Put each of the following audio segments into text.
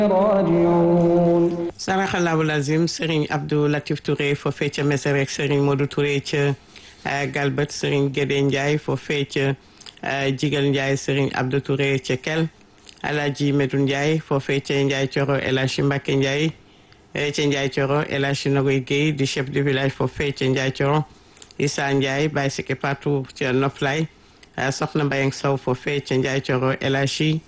راجعون saraxalaabu lazim Serigne Abdou Latif Touré foofee ca Mesere ak Serigne Modou Touré ca Galbët Serigne Gédé Ndiaye foofee ca Jigal Ndiaye Serigne Abdou Touré ca Kel Alaaji Medou Ndiaye foofee ca Ndiaye Coro El Hadji Mbacke Ndiaye ca Ndiaye Coro El Hadji Nogoy Guèye di chef de village foofee ca Ndiaye Coro Issa Ndiaye Baye Sike Patou ca Noflay Soxna Mbayang Sow foofee ca Ndiaye Coro El Hadji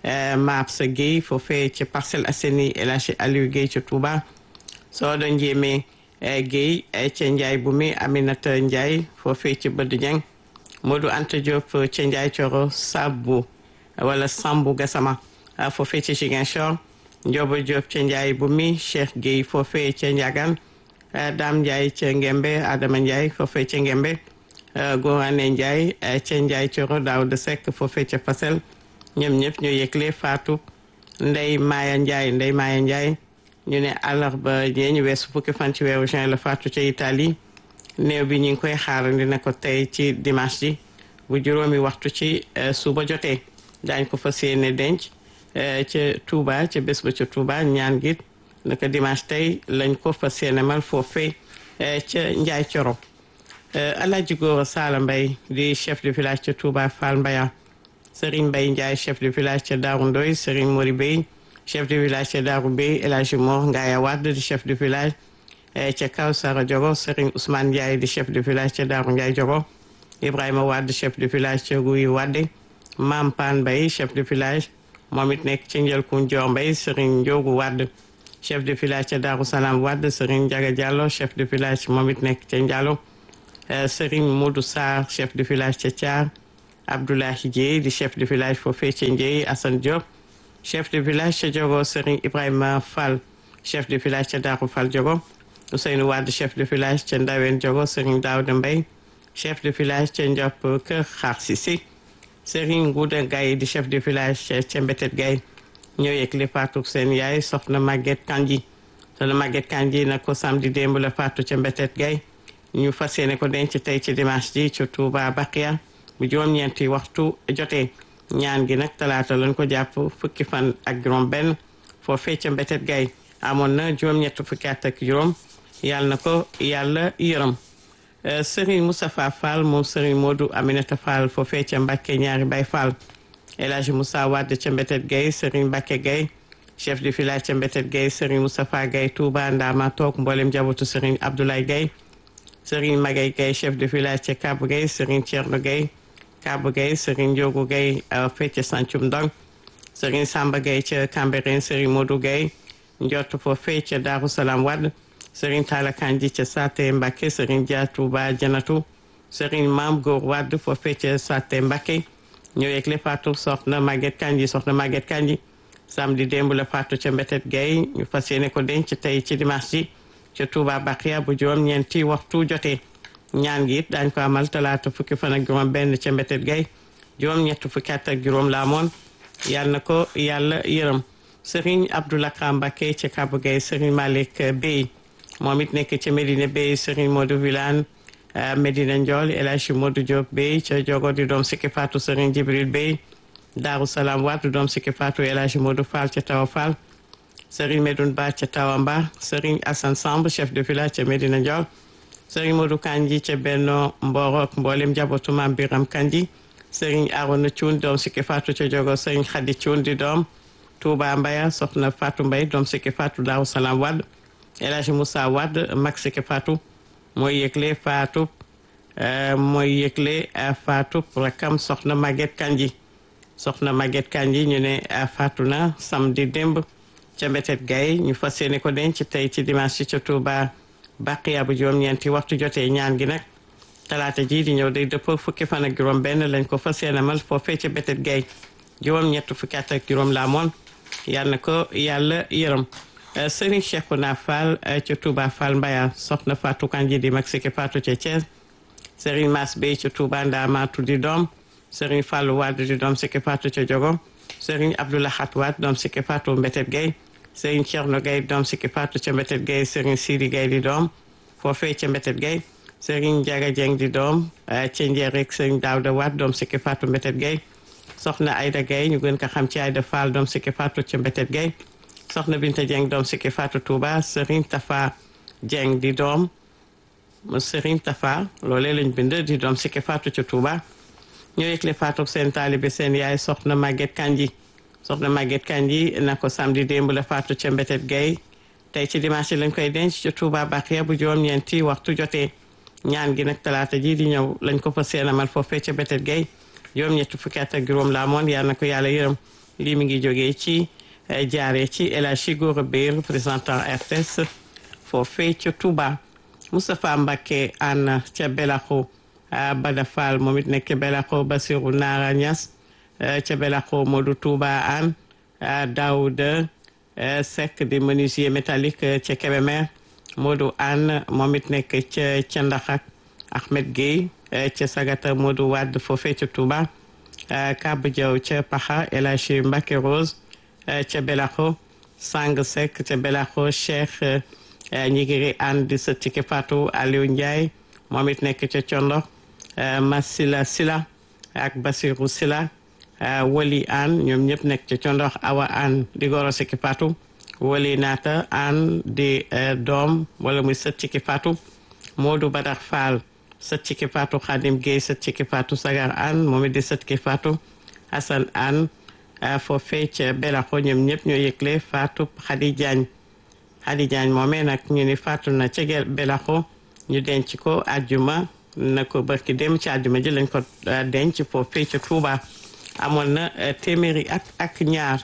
Maab sa Guèye foofee ca Parcelles Assainies El Hadji Aliou Guèye ca Touba Soodo Njéeme Guèye ca Ndiaye Bumi Aminata Ndiaye foofee ca Bëdd Dieng Modou Anta Diop ca Ndiaye Coro Sabu wala Sambu Gassama foofee ca Ziguinchor Ndiobo Diop ca Ndiaye Bumi Cheikh Guèye foofee ca Ndiagane Dame Ndiaye ca Ngembe Adama Ndiaye foofee ca Ngembe Gorane Ndiaye ca Ndiaye Coro Daouda Seck foofee ca Fasel ñoom ñëpp ñoo yëgle faatu Ndey Maaya Ndiaye Ndey Maaya Ndiaye ñu ne àllarba ñee ñu weesu fukki fan ci weeru juin la faatu ca Italie néew bi ñu ngi koy xaarandi ne ko tey ci dimanche ji bu juróomi waxtu ci suba jotee daañ ko fas yéene denc ca Touba ca bés ba ca Touba ñaan gi naka dimanche tey lañ ko fas yéene mal foofee ca Njaay Coro Alaaji Góora Saala Mbay di chef de village ca Touba Fall Mbaya Serigne Mbaye Ndiaye chef de village ca Daaru Ndoy Serigne Mori Bey chef de village ca Daaru Bey El Hadji Mor Ngaya Wade di chef de village ca Kaw Sara Jogo Serigne Ousmane Ndiaye di chef de village ca Daaru Ndiaye Jogo Ibrahima Wade chef de village ca Guy Wade Mam Pan Mbaye chef de village moom it nekk ca Njëlkun Joor Mbaye Serigne Ndiogu Wade chef de village ca Daaru Salaam Wade Serigne Ndiaga Diallo chef de village moom it nekk ca Ndiallo Serigne Modou Sarr chef de village ca Thiar Abdoulahi Dieye di chef de village foofee ca Ndieye Assane Diop chef de village ca Diogo Serigne Ibrahima Fall chef de village ca Darou Fall Diogo Ousseynou Wade chef de village ca Ndawen Diogo Serigne Daouda Mbaye chef de village ca Ndiop Kër Xaar Sisi Serigne Ngouda Gaye di chef de village ca Mbetet Gaye ñoo yëgle faatu seen yaay soxna Maguette Kandji soxna Maguette Kandji nag ko samedi démb la faatu ca Mbetet Gaye ñu fas yéene ko denc tey ci dimanche ji ca Touba Bakia bu juróom-ñeenti waxtu jotee ñaan gi nag talaata lañ ko jàpp fukki fan ak juróom benn foofee ca Mbetet Gaye amoon na juróom-ñett fukki at ak juróom yàlla na ko yàlla yërëm Serigne Moustapha Fall moom Serigne Modou Aminata Fall foofee ca Mbacke ñaari Bay Fall El Hadji Moussa Wade ca Mbetet Gaye Serigne Mbacke Gaye chef de village ca Mbetet Gaye Serigne Moustapha Gaye Touba Ndama toog mboolem njabootu Serigne Abdoulaye Gaye Serigne Magay Gaye chef de village ca Kab Gaye Serigne Thierno Gaye Kab Gaye Serigne Ndiogu Gaye fee ca Sancum Ndong Serigne Samba Gaye ca Cambérène Serigne Modou Gaye njott foofee ca Darou Salam Wade Serigne Talla Kandji ca Saté Mbacké Serigne Dia Touba Janatu Serigne Mam Góor Wade foofee ca Saté Mbacké ñoo yëgle faatu soxna Maguette Kandji soxna Maguette Kandji samedi démb la faatu ca Mbetet Gaye ñu fas yéene ko denc tey ci dimanche ji ca Touba Bakhia bu juróom ñeenti waxtu jotee ñaan gi it daañ ko amal talaata fukki fan ak juróom benn ca Mbetet Gaye juróom ñett fukki at ak juróom la amoon yal na ko yàlla yërëm Serigne Abdoulakha Mbacké ca Kaba Gaye Serigne Malick Bey moom it nekk ca Medina Bey Serigne Modou Vilane Medina Ndiol El Hadji Modou Diop Bey ca Jogo di doom sikki Fatou Serigne Jibril Bey Darou Salam Wade doom sikki Fatou El Hadji Modou Fall ca Tawa Fall Serigne Medoune Ba ca Tawamba Serigne Assane Samb chef de village ca Medina Ndiol Serigne Modou Kandji ca Benno Mboro ak mboolem njabootu Maam Biram Kandji Serigne Arona Thioune doom sikki Fatou ca Jogo Serigne Khady Thioune di doom Touba Mbaya soxna Fatou Mbaye doom sikki Fatou Darou Salam Wade El Hadji Moussa Wade mag sikki Fatou mooy yëgle Fatou mooy yëgle Fatou rakam soxna Maguette Kandji soxna Maguette Kandji ñu ne faatu na samedi démb ca Mbetet Gaye ñu fas yéene ko denc tey ci dimanche ca Touba Baqiya bu juróom-ñeenti waxtu jotee ñaan gi nag talaata ji di ñëw day dëpp fukki fan ak juróom benn lañ ko fas yéene mal foofee ca Mbetet Gaye juróom-ñett fukki at ak juróom laa moon yal na ko yàlla yërëm Serigne Cheikhouna Fall ca Touba Fall Mbaya soxna Fatou Kandji di mag sikki Fatou ca Thiès Serigne Mass Bey ca Touba Ndamatu di doom Serigne Fallou Wade di doom sikki Fatou ca Jogo Serigne Abdoulahat Wade doom sikki Fatou Mbetet Gaye Serigne Thierno Gaye doom sikki Fatou ca Mbetet Gaye Serigne Sidi Gaye di doom foofee ca Mbetet Gaye Serigne Ndiaga Dieng di doom ca Njeerek Serigne Daouda Wade doom sikki Fatou Mbetet Gaye soxna Aïda Gaye ñu gën ko xam ci Aïda Fall doom sikki Fatou ca Mbetet Gaye soxna Binta Dieng doom sikki Fatou Touba Serigne Tafa Dieng di doom Serigne Tafa loolee lañ bind di doom sikki Fatou ca Touba ñoo yëgle Fatou seen taalibe seen yaay soxna Maguette Kanji soxna Maguette Kanji na ko samedi démb la Fatou ca Mbetet Gueye tey ci dimanche lañ koy denc ca Touba Bakhia bu juróom-ñeenti waxtu jotee ñaan gi nag talaata ji di ñëw lañ ko fa seenamal foofee ca Mbetet Gueye juróom-ñetti fukki at ak juróom la amoon yal na ko yàlla yërëm lii mi ngi jógee ci jaaree ci El Hadji Gora Beye représentant RTS foofee ca Touba Moustapha Mbacké ànd ca Belaxo Bada Fall moom it nekk ca Belaxo Basirou Nara Niass ca Belaxo Modou Touba ànd Daouda Seck di menuisier métallique ca Kébémer Modou ànd moom it nekk ca ca Ndaxak Ahmed Gueye ca Sagata Modou Wade foofee ca Touba Kab Diaw ca Paxa El Hadji Mbacké Rose ca Belaxo Sang Seck ca Belaxo Cheikh ñigiri ànd di sa tike Fatou Aliou Ndiaye moom it nekk ca Condo Masila Sila ak Basirou Sila Wali An ñoom ñëpp nekk ca Condo Awa An di goro siki Fatou Wali Naata An di doom wala muy sët tike Fatou Modou Badar Fall sët tike Fatou Khadim Gueye sët tike Fatou Sagar An moom it di sët tike Fatou Assane An foofee ca Belaxo ñoom ñëpp ñoo yëgle Fatou Khady Diagne Khady Diagne moomee nag ñu ni faatu na ca Belaxo ñu denc ko àjjuma na ko barki dem ci àjjuma ji lañ ko denc foofee ca Touba amoon na téeméeri at ak ñaar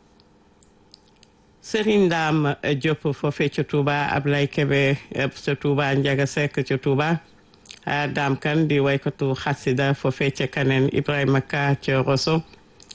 Serigne Ndam Diop foofee ca Touba Ablaye Kebe ca Touba Ndiaga Seck ca Touba Dame Kan di waykatu xasida foofee ca Kaneen Ibrahima Ka ca Rosso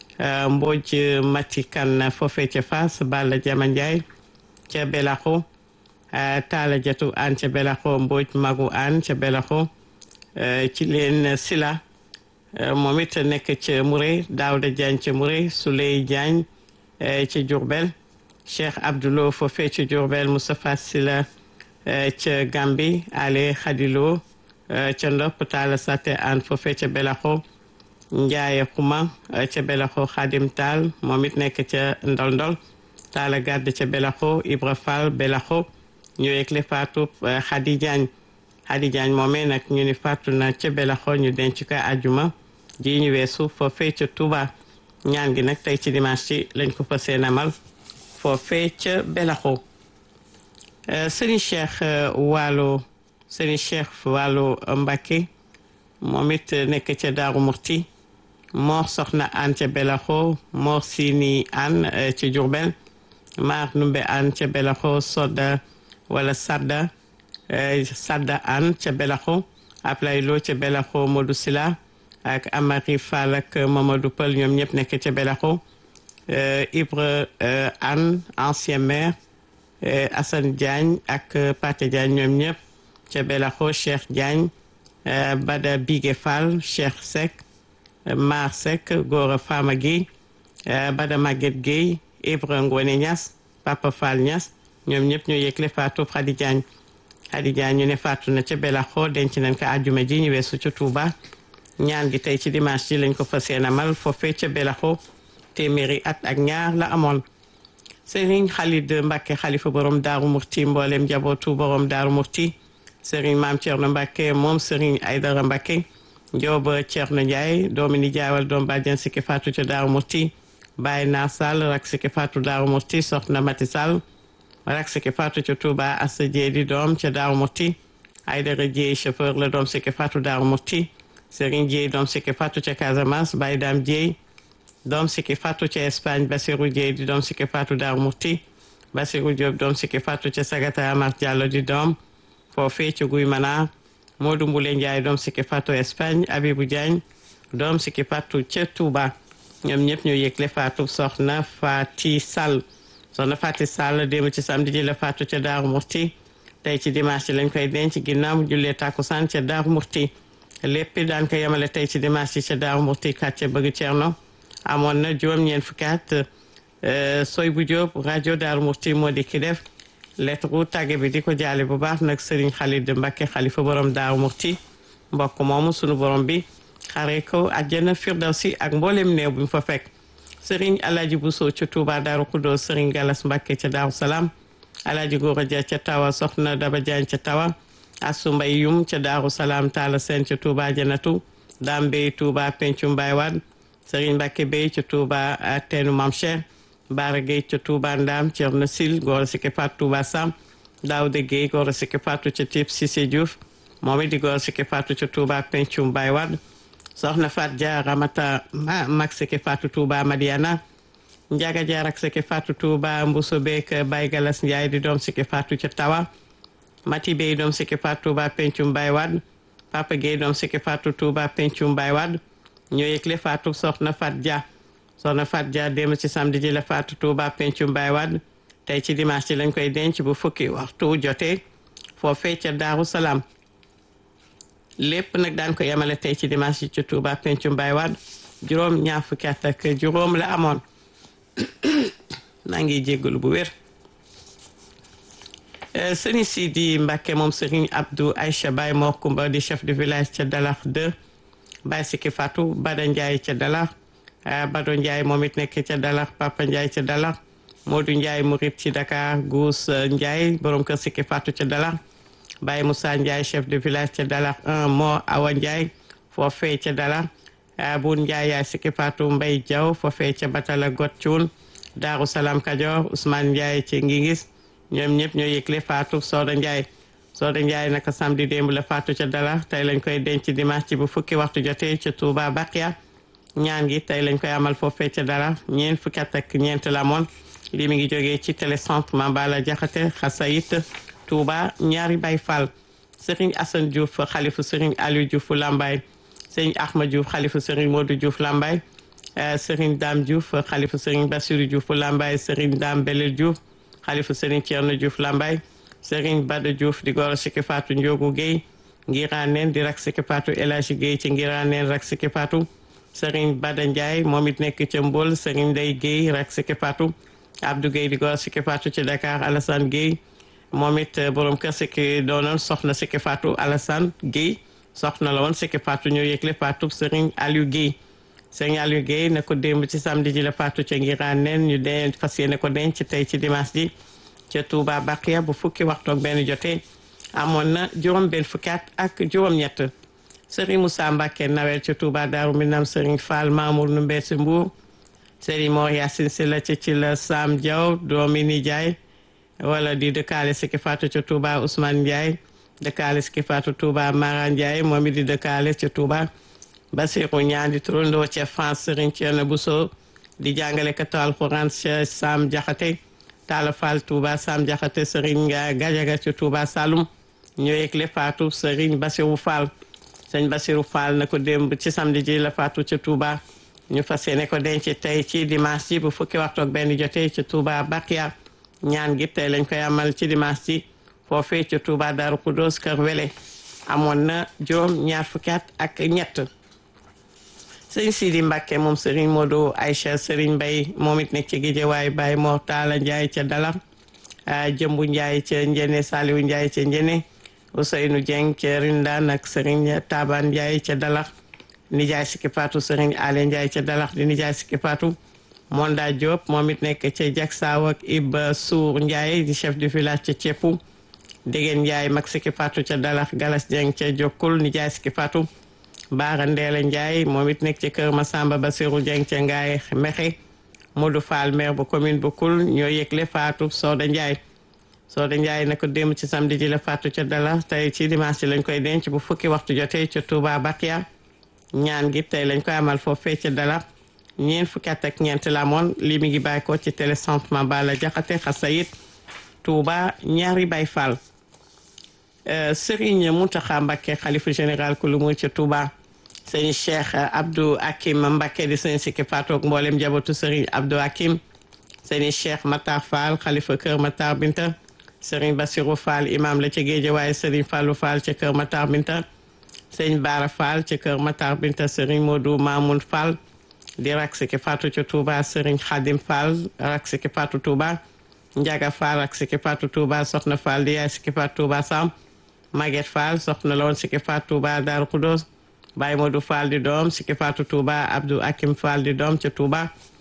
Mbodj Mati Kan foofee ca Fass Balla Jama Ndiaye ca Belaxo Talla Jatu an ca Belaxo Mbodj Magu an ca Belaxo ci leen Sila moom it nekk ca Mouré Daouda Diagne ca Mouré Souley Diagne ca Diourbel Cheikh Abdoulo foofee ca Diourbel Moustapha Sila ca Gambi Ale Khadilo ca Ndop Talla Sate an foofee ca Belaxo Ndiaye Xuma ca Belaxo Khadim Tall moom it nekk ca Ndol Ndol Talla Gadd ca Belaxo Ibra Fall Belaxo ñu yëgle faatu Khady Diagne Khady Diagne moomee nag ñu ni faatu na ca Belaxo ñu denc ko àjjuma ji ñu weesu foofee ca Touba ñaan gi nag tey ci dimanche ci lañ ko fa seenamal foofee ca Belaxo Serigne Cheikh Waalo Serigne Cheikh Waalo Mbacké moom it nekk ca Daaru Murti Mor Soxna An ca Belaxo Mor Sini An ca Diourbel maar numbe an ca Belaxo sodda wala sadda sadda an ca Belaxo Ablay Lo ca Belaxo Modou Sila ak Amari Fall ak Mamadou Pël ñoom ñëpp nekk ca Belaxo Ibre An ancien maire Assane Diagne ak Paté Diagne ñoom ñëpp ca Belaxo Cheikh Diagne Bada Bigué Fall Cheikh Seck Mar Seck Gora Fama Guèye Bada Maguette Guèye Ibra Ngone Niass Papa Fall Niass ñoom ñëpp ñoo yëgle faatu Khady Diagne Khady Diagne ñu ne faatu na ca Belaxo denc nañ ko àjjuma ji ñu weesu ca Touba ñaan gi tey ci dimanche ji lañ ko fas yéene amal foofee ca Belaxo téeméeri at ak ñaar la amoon Serigne Khalid Mbacke xalifa borom Daaru Murti mboolem njabootu borom Daaru Murti Serigne Maam Thierno Mbacke moom Serigne Aydara Mbacke Njooba Thierno Ndiaye doomi ni jaawal doom bàjjen sikki faatu ca Daaru Murti Baye Naar Sall rak sikki faatu Daaru Murti soxna Mati Sall rak sikki faatu ca Touba Assa Jeedi doom ca Daaru Murti Aydara Jeey chauffeur la doom sikki faatu Daaru Murti Serigne Jeey doom sikki faatu ca Casamance Baye Dame Jeey doom sikki faatu ca Espagne Basirou Jeey di doom sikki faatu Daaru Murti Basirou Diop doom sikki faatu ca Sagata Amar Diallo di doom foofee ca Guy Manar Modou Mbule Ndiaye doom sikki faatu Espagne Abibou Diagne doom sikki faatu ca Touba ñoom ñëpp ñu yëgle faatu soxna Fati Sall soxna Fati Sall démb ci samedi ji la faatu ca Daaru Murti tey ci dimanche lañ koy denc ginnaaw mu jullee takkusaan ca Daaru Murti lépp daan ko yemale tey ci dimanche ci ca Daaru Murti kàcce bëgg Cerno amoon na juróom-ñeent fukki at soy bu Jóob rajo Daaru Murti moo di ki def lettre tàgge bi di ko jaale bu baax nag Serigne Khalid Mbacké xalifa borom Daaru Murti mbokk moomu sunu borom bi xare ko àjjana firdawsi ak mboolem néew bu mu fa fekk Serigne Alaaji Bousso ca Touba Daaru Kudos Serigne Galas Mbàkke ca Daaru Salaam Alaaji Góora Ja ca Tawa Soxna Daba Jaañ ca Tawa Asu Mbay Yum ca Daaru Salaam Taala Seen ca Touba Janatu Daam Bey Touba Pencu Mbaay Waad Serigne Mbàkke Bey ca Touba Teenu Mam Cheikh Baara Gueye ca Touba Ndaam Cerno Sil Góora Sike Faatu Touba Sam Daawda Gueye Góora Sike Faatu ca Tiib Sise Diouf moom it di Góora Sike Faatu ca Touba Pencu Mbaay Waad soxna Fat Dia Ramata mag Sike Faatu Touba Madiana Njaga Dia rak Sike Faatu Touba Mbuso Beek Baye Galas Njaay di doom Sike Faatu ca Tawa Mati Bey doom Sike Faatu Touba Pencu Mbaay Waad Papa Gueye doom Sike Faatu Touba Pencu Mbaay Waad ñoo yëgle Faatu soxna Fat Dia soxna Fat Dia démb ci samedi ji la Faatu Touba Pencu Mbaay Waad tey ci dimanche ci lañ koy denc bu fukki waxtu jotee foofee ca Daaru Salaam lépp nag daan ko yemale tey ci dimanche yi ci Touba Pencu Mbaay Waad juróom ñaar fukki at ak juróom la amoon maa ngi jéggalu bu wér sëriñ Sidi Mbàkke moom sëriñ Abdou Aïcha Baye Mor Kumba di chef de village ca Dalax 2 Baye Siki Fatou Bada Ndiaye ca Dalax Bado Ndiaye moom it nekk ca Dalax Papa Ndiaye ca Dalax Modou Ndiaye murit ci Dakar Gous Ndiaye borom kër Siki Fatou ca Dalax Baye Moussa Ndiaye chef de village ca Dalax 1 Mo Awa Ndiaye foofee ca Dalax Boun Ndiaye yaay Siki Fatou Mbay Diaw foofee ca Batala Got Cuun Daaru Salaam Kajoor Ousmane Ndiaye ci Ngingis ñoom ñëpp ñoo yëgle Fatou Soda Ndiaye Soda Ndiaye naka samedi démb la Fatou ca Dalax tey lañ koy denc dimanche ci bu fukki waxtu jotee ca Touba Bakia ñaan gi tey lañ koy amal foofee ca Dalax ñeent fukki at ak ñeent la moon lii mi ngi jógee ci télécentre Mambala Jaxate Xasayit Touba ñaari Baay Fall Serigne Assane Diouf xalifu Serigne Aliou Diouf Lambaye Serigne Ahmad Diouf xalifu Serigne Modou Diouf Lambaye Serigne Dame Diouf xalifu Serigne Bassirou Diouf Lambaye Serigne Dame Belel Diouf xalifu Serigne Thierno Diouf Lambaye Serigne Bada Diouf di goro Siki Fatou Ndiogu Guèye Ngiraneen di rak Siki Fatou El Hadji Guèye ci Ngiraneen rak Siki Fatou Serigne Bada Ndiaye moom it nekk ca Mbol Serigne Ndeye Guèye rak Siki Fatou Abdou Guèye di goro Siki Fatou ci Dakar Alassane Guèye moom it borom kër Siki doonoon soxna Siki Fatou Alassane Guèye soxna la woon Siki Fatou ñoo yëgle Fatou Serigne Aliou Guèye Serigne Aliou Guèye na ko démb ci samedi ji la Fatou ca Ngiraneen ñu dee fas yéene ko denc tey ci dimanche ji ca Touba Bakia bu fukki waxtu ak benn jotee amoon na juróom benn fukki at ak juróom-ñett Serigne Moussa Mbacke nawel ca Touba Daaru Minam Serigne Fall Mamour nu Mbeesi Mbour Serigne Mor Yacine si la ci ci la Sam Diaw doomi nijaay wala di dëkkaale Siki Fatou ca Touba Ousmane Ndiaye dëkkaale Siki Fatou Touba Mara Ndiaye moom it di dëkkaale ca Touba Basirou ñaan di turandoo ca France Serigne Thierno Bousso di jàngale katu alxuraan ca Sam Jaxate Talla Fall Touba Sam Jaxate Serigne Gajaga ca Touba Saloum ñoo yëgle Fatou Serigne Basirou Fall sëñ Basirou Fall na ko démb ci samedi ji la Fatou ca Touba ñu fas yéene ko denc tey ci dimanche ji bu fukki waxtu ak benn jotee ca Touba Bakia ñaan gi tey lañ koy amal ci dimanche ji foofee ca Touba Darou Khoudoss Kër Wele amoon na juróom ñaar fukki at ak ñett sëñ Sidi Mbacke moom Serigne Modou Aïcha Serigne Mbaye moom it nekk ci Guédiawaye Baye Mor Talla Ndiaye ca Dalax Jëmbu Ndiaye ca Njene Saliou Ndiaye ca Njene Ousseynou Dieng ca Rindaan ak Serigne Taban Ndiaye ca Dalax nijaay Siki Fatou Serigne Ale Ndiaye ca Dalax di nijaay Siki Fatou Monda Diop moom it nekk ca Jaksaaw ak Iba Sour Ndiaye di chef du village ca Cepu Dégeen Ndiaye mag Siki Fatou ca Dalax Galas Dieng ca Jokkul nijaay Siki Fatou Baara Ndeela Ndiaye moom it nekk ci kër Masamba Basirou Dieng ca Ngaay Mexe Modou Fall maire bu commune bu Kul ñoo yëgle Fatou Soda Ndiaye Soda Ndiaye na ko démb ci samedi ji la Fatou ca Dalax tey ci dimanche lañ koy denc bu fukki waxtu jotee ca Touba Bakia ñaan gi tey lañ koy amal foofee ca Dalax ñeent fukki at ak ñeent la amoon lii mi ngi bàyyi ko ci télécentre Mambala Jaxate Xasayit Touba ñaari Baay Fall Serigne Mountakha Mbacké xalifa général ku lu muy ca Touba sëñ Cheikh Abdou Hakim Mbacké di sëñ Siki Fatou ak mboolem njabootu Serigne Abdou Hakim sëñ Cheikh Matar Fall xalifa Kër Matar Binta Serigne Bassirou Fall imam la ca Guédiawaye Serigne Fallou Fall ca Kër Matar Binta sëñ Bara Fall ca Kër Matar Binta Serigne Modou Mamoun Fall di rak Siki Fatou ca Touba Serigne Khadim Fall rak Siki Fatou Touba Ndiaga Fall rak Siki Fatou Touba Soxna Fall di yaay Siki Fatou Touba Sam Maguette Fall soxna la woon Siki Fatou Touba Darou Khoudoss Baye Modou Fall di doom Siki Fatou Touba Abdou Hakim Fall di doom ca Touba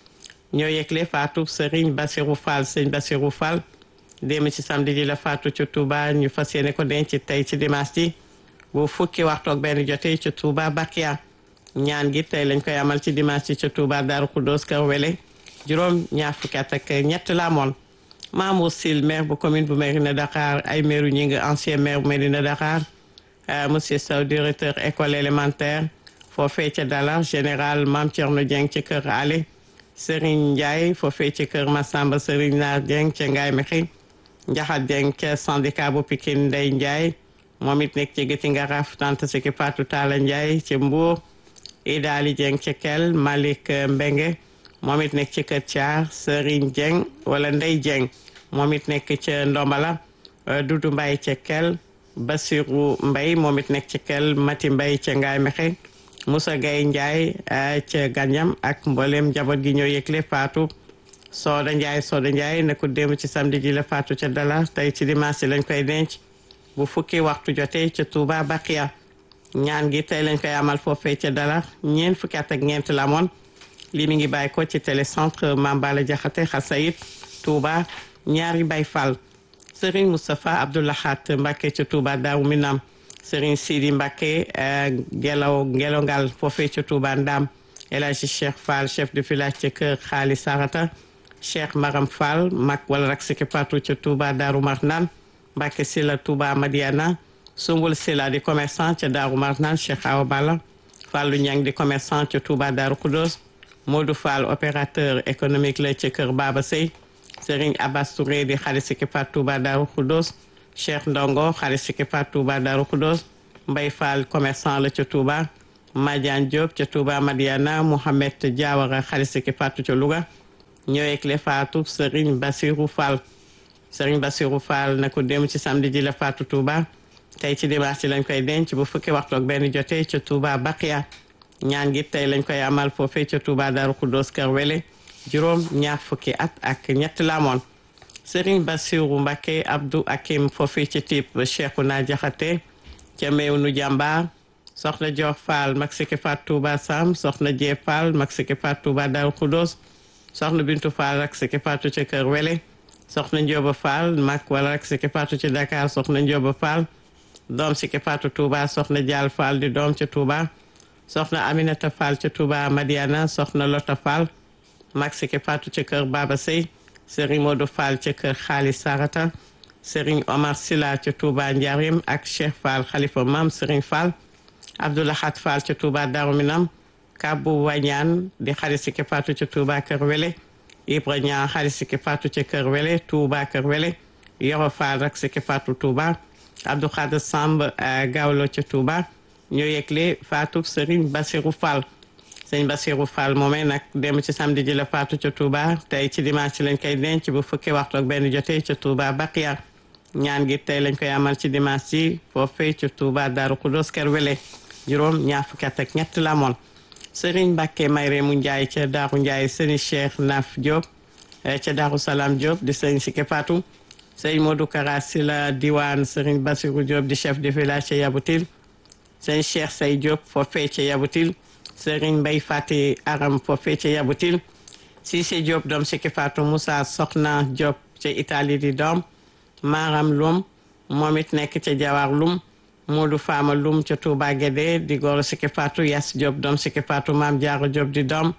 ñoo yëgle faatu Serigne Bassirou Fall sëñ Bassirou Fall démb ci samedi ji la faatu ci Touba ñu fas yéene ko denc tey ci dimanche ji bu fukki waxtu ak benn jotee ci Touba Bakia ñaan gi tey lañ koy amal ci dimanche ci Touba Darou Khoudoss Kër Wele juróom ñaar fukki at ak ñett la amoon Mamour Sil maire bu commune bu Mérina Dakar ay maire ñi nga ancien maire bu Mérina Dakar monsieur Sow directeur école élémentaire foofee ca Dalar général Mame Thierno Dieng ci kër Ale Serigne Ndiaye foofee ci kër Massamba Serigne Naar Dieng ca Ngaye Mekhi Njaxat Dieng ca syndicat bu Pikine Ndeye Ndiaye moom it nekk ci gëti ngaraaf tante siki Fatou Talla Ndiaye ci Mbour Idali Dieng ci Kel Malick Mbenge moom it nekk ci kër Thiar Serigne Dieng wala Ndey Dieng moom it nekk ca Ndombala Doudou Mbaye ca Kel Basirou Mbaye moom it nekk ci Kel Mati Mbaye ca Ngaye Mexe Moussa Gaye Ndiaye ca Ganyam ak mboolem njaboot gi ñoo yëgle Fatou Soda Ndiaye Soda Ndiaye ne ko démb ci samedi ji la Fatou ca Dala tey ci dimanche lañ koy denc bu fukki waxtu jotee ca Touba Bakia ñaan gi tey lañ koy amal foofee ca Dala ñeent fukki at ak ñeent la amoon lii mi ngi bàyyi ko ci télécentre Mambala Jaxate Xasayit Touba ñaari Baay Fall Serigne Moustapha Abdoulahat Mbacke ca Touba Daaru Minam Serigne Sidi Mbacke Gelaw Gelongal foofee ca Touba Ndam El Hadji Cheikh Fall chef de village ca kër Xaali Sarata Cheikh Maram Fall mag wala rak siki patu ca Touba Daaru Marnaan Mbacke Sila Touba Madiana Sumbul Sila di commerçant ca Daaru Marnaan Cheikh Awa Balla Fallu Ñang di commerçant ca Touba Daaru Khoudoss Modou Fall opérateur économique la ca kër Baba Sey Serigne Abbas Touré di xarit si kipaat Touba Darou Khoudoss Cheikh Ndongo xarit si kipaat Touba Darou Khoudoss Mbay Fall commerçant la ca Touba Madiane Diop ca Touba Madiana Mouhamed Diawara xarit si kipaat ca Louga ñëweeg le faatu Serigne Bassirou Fall Serigne Bassirou Fall na ko dem ci samedi ji la faatu Touba tey ci dimanche ci lañ koy denc bu fukki waxtu ak benn jotee ca Touba Bakia ñaan gi tey lañ koy amal foofee ca Touba Darou Khoudoss Kër Wele juróom ñaar fukki at ak ñett la amoon Serigne Bassirou Mbacké Abdou Akim foofee ci type Cheikhouna Diakhaté ca Mewnu Jàmbaar soxna Dior Fall mag siki faat Touba Sam soxna Jee Fall mag siki faat Touba Darou Khoudoss soxna Bintu Fall rak siki faatu ca Kër Wele soxna Ndioba Fall mag wala rak siki faatu ci Dakar soxna Ndioba Fall doom siki faatu Touba soxna Dial Fall di doom ca Touba soxna Aminata Fall ca Touba Madiana soxna Lota Fall mag siki faatu ca kër Baba Sey Serigne Modou Fall ca kër Xaalis Sarata Serigne Omar Sila ca Touba Ndiarim ak Cheikh Fall xalifa Mam Serigne Fall Abdoulahat Fall ca Touba Darou Minam Kabou Wañaan di xarit siki faatu ca Touba Kër Wele Ibra Ñaan xarit siki faatu ca Kër Wele Touba Kër Wele Yoro Fall rak siki faatu Touba Abdou Khader Samb Gawlo ca Touba ñoo yegle faatu Serigne Bassirou Fall sëñ Bassirou Fall moomee nag dem ci samedi ji la faatu ca Touba tey ci dimanche ci lañ koy denc bu fukki waxtu ak benn jotee ca Touba Bakia ñaan gi tey lañ koy amal ci dimanche ci foofee ca Touba Darou Khoudoss Kër Wele juróom ñaar fukki at ak ñett la amoon Serigne Mbacke Mayre mu Ndiaye ca Darou Ndiaye sëñ Cheikh Naf Diop ca Darou Salam Diop di sëñ Sike Fatou sëñ Modou Kara Sila diwaan Serigne Bassirou Diop di chef de village ca Yaboutil sëñ Cheikh Say Diop foofee ca Yaboutil Serigne Mbaye Fati Aram foofee ca Yaboutil Cissé Diop doom Sike Fatou Moussa Soxna Diop ca Italie di doom Maram Lum moom it nekk ca Jawar Lum Modou Fama Lum ca Touba Guédé di góor Sike Fatou Yass Diop doom Sike Fatou Maam Diarra Diop di doom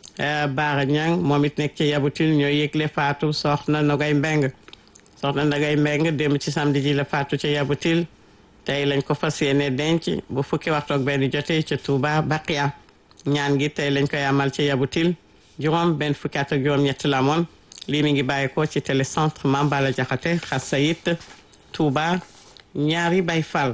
Baara Ñang moom it nekk ca Yaboutil ñoo yëgle Fatou Soxna Nogay Mbeng Soxna Nogay Mbeng dem ci samedi ji la Fatou ca Yaboutil tey lañ ko fas yéene denc bu fukki waxtu ak benn jotee ca Touba Baqiya ñaan gi tey lañ koy amal ca Yaboutil juróom benn fukki at ak juróom ñett la moon lii mi ngi bàyyi ko ci télécentre Mambala Jaxate Xasayit Touba ñaari Bay Fall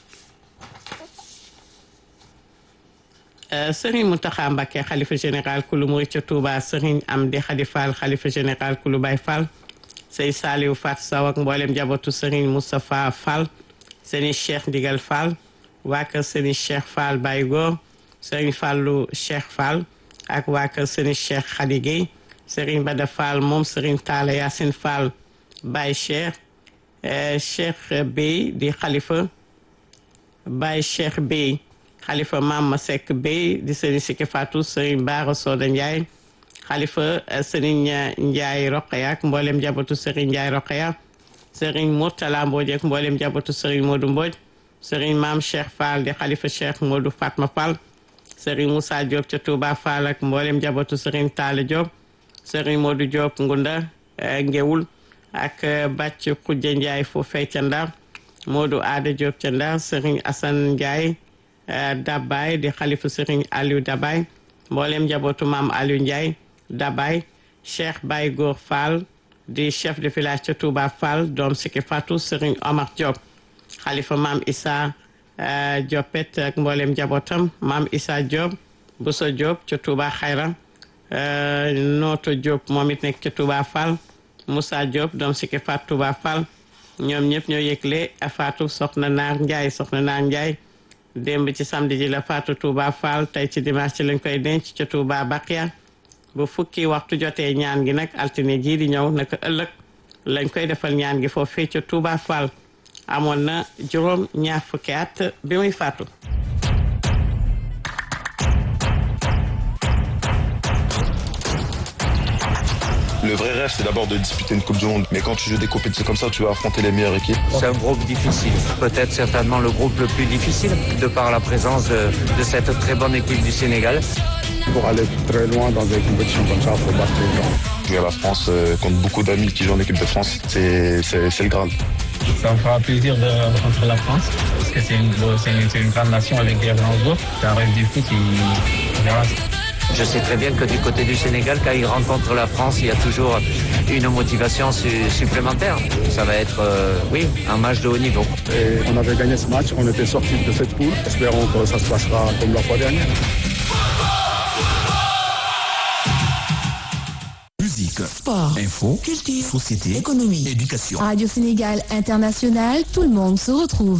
Serigne Mountakha Mbacké xalifa général kulu murit ca Touba Serigne Amdi Khady Fall xalifa général kulu Bay Fall Sey Saliou Fat Saw ak mboolem njabootu Serigne Moustapha Fall Serigne Cheikh Ndigal Fall waa kër Serigne Cheikh Fall Baye Góor Serigne Fallou Cheikh Fall ak waa kër Serigne Cheikh Khady Gueye Serigne Bada Fall moom Serigne Talla Yacine Fall Baye Cheikh Cheikh Bey di xalifa Baye Cheikh Bey xalifa Mama Seck Bey di Serigne Siki Fatou Serigne Bara Soda Ndiaye xalifa Serigne Ndiaye Roqeya ak mboolem njabootu Serigne Ndiaye Roqeya Serigne Mourtala Mbodj ak mboolem njabootu Serigne Modou Mbodj Serigne Maam Cheikh Fall di xalifa Cheikh Modou Fatma Fall Serigne Moussa Diop ca Touba Fall ak mboolem njabootu Serigne Talla Diop Serigne Modou Diop Ngunda Ngewul ak Bàcc Khoudia Ndiaye foofee ca Ndar Modou Ada Diop ca Ndar Serigne Assane Ndiaye Dabay di xalifa Serigne Aliou Dabay mboolem njabootu maam Aliou Ndiaye Dabay Cheikh Baye Góor Fall di chef de village ca Touba Fall doom Siki Fatou Serigne Omar Diop xalifa maam Issa Diopet ak mboolem njabootam maam Issa Diop Bousso Diop ca Touba Xayra Nooto Diop moom it nekk ca Touba Fall Moussa Diop doom Siki Fatou Touba Fall ñoom ñëpp ñoo yëgle Fatou soxna Naar Ndiaye soxna Naar Ndiaye démb ci samedi ji la Fatou Touba Fall tey ci dimanche ci lañ koy denc ca Touba Bakia bu fukki waxtu jotee ñaan gi nag altine jii di ñëw naka ëllëg lañ koy defal ñaan gi foofee ca Touba Fall amoon na juróom ñaar fukki at bi muy faatu. Le vrai rêve, c'est d'abord de disputer une Coupe du Monde. Mais quand tu joues des compétitions comme ça, tu vas affronter les meilleures équipes. C'est un groupe difficile. Peut-être certainement le groupe le plus difficile, de par la présence de, de cette très bonne équipe du Sénégal. Pour aller très loin dans des compétitions comme ça, il faut battre les gens. Jouer à la France euh, contre beaucoup d'amis qui jouent en équipe de France, c'est c'est- c'est le Graal. Ça me fera plaisir de rencontrer la France parce que c'est une, c'est une, c'est une grande nation avec des grands joueurs. C'est un rêve du foot. et on verra. Je sais très bien que du côté du Sénégal, quand ils rencontrent la France, il y a toujours une motivation su- supplémentaire. Ça va être, euh, oui, un match de haut niveau. Et on avait gagné ce match, on était sorti de cette poule. Espérons que ça se passera comme la fois dernière. Musique, Sport, info, culture, société, économie, éducation. Radio Sénégal International, tout le monde se retrouve.